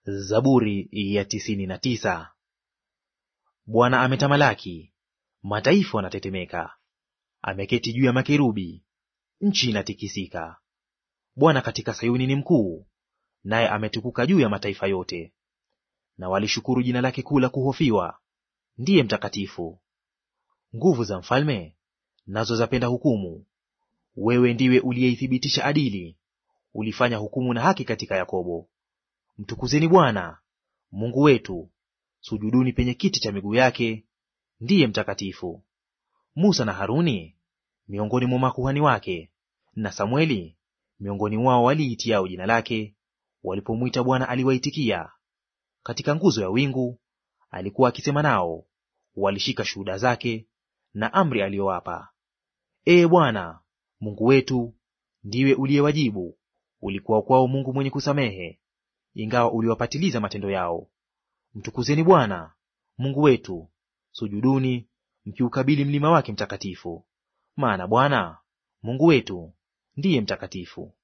Zaburi ya tisini na tisa. Bwana ametamalaki, mataifa wanatetemeka. Ameketi juu ya makerubi, nchi inatikisika. Bwana katika Sayuni ni mkuu, naye ametukuka juu ya mataifa yote. Na walishukuru jina lake kuu la kuhofiwa, ndiye mtakatifu. Nguvu za mfalme nazo zapenda hukumu. Wewe ndiwe uliyeithibitisha adili, ulifanya hukumu na haki katika Yakobo. Mtukuzeni Bwana Mungu wetu, sujuduni penye kiti cha miguu yake, ndiye mtakatifu. Musa na Haruni miongoni mwa makuhani wake, na Samweli miongoni mwao waliitiao jina lake, walipomwita Bwana aliwaitikia. Katika nguzo ya wingu alikuwa akisema nao, walishika shuhuda zake na amri aliyowapa. Ee Bwana Mungu wetu, ndiwe uliyewajibu, ulikuwa kwao Mungu mwenye kusamehe, ingawa uliwapatiliza matendo yao. Mtukuzeni Bwana Mungu wetu, sujuduni mkiukabili mlima wake mtakatifu, maana Bwana Mungu wetu ndiye mtakatifu.